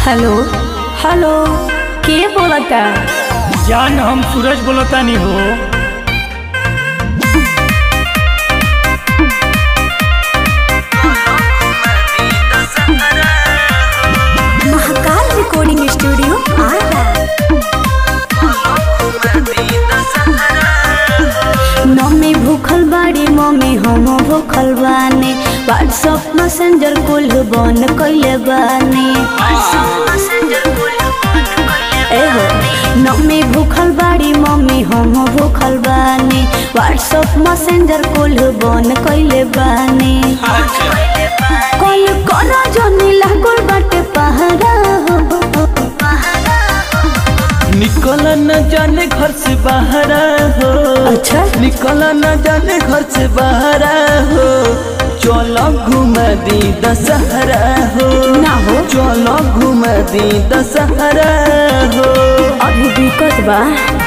Hello hello के बोलता जान हम सूरज बोलतानी हो Mahakal recording studio Ara mummy भूखल बाड़ी मम्मी हम भूखल बानी व्हाट्सएप मैसेंजर कुल बन कइले बानी एहो मम्मी भूखल बाड़ी मम्मी हम भूखल बानी व्हाट्सएप मैसेंजर कुल बन कइले बानी कल करा जनी लागल बाटे पहरा हो निकल न जाने घर से बाहर हो अच्छा निकल न जाने घर से बाहर हो चलो घूम दी दशहरा हो ना हो चलो घूम दी दशहरा हो अभी दिक्कत बा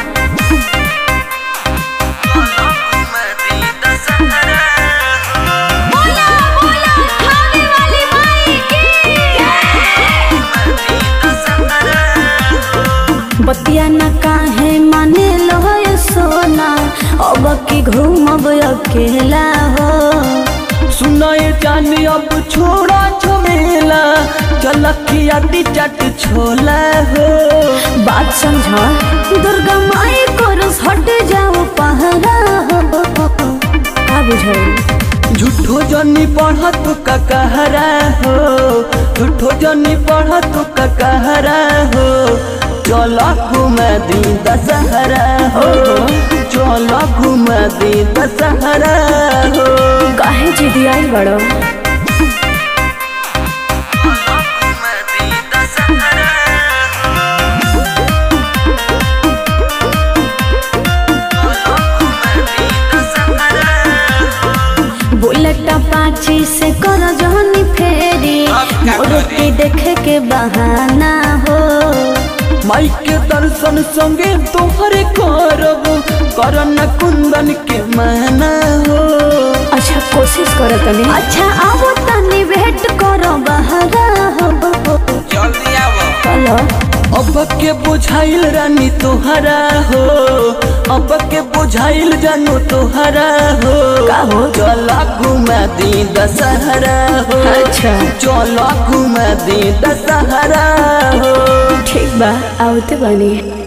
बतिया न काहे माने लो ये सोना अब की घूमब अकेला हो सुनाए जाने अब छोड़ा झमेला चल खियाती चट छोला हो बात समझा दुर्गा माई को रोज हट जाओ पहरा हो का बुझाई झूठो जनी पढ़ तू का कहरा हो झूठो जनी पढ़ तू का कहरा हो चलो घूम दी दशहरा हो चलो घूम दी दशहरा हो काहे जिदी आई बड़ो बुलेट पाची से कर जहनी फेरी मोर के देखे के बहाना हो माई के दर्शन संगे तोहरे करब करन कुंदन के माना हो अच्छा कोशिश करो तनी अच्छा आओ तनी वेट करो बहरा हो जल्दी आवो चलो अब के बुझाइल रानी तोहरा हो अब के बुझाइल जानू तोहरा हो का हो? चला घुमा दी दशहरा हो अच्छा। चला घुमा दी दशहरा हो ठीक बा आवते बनी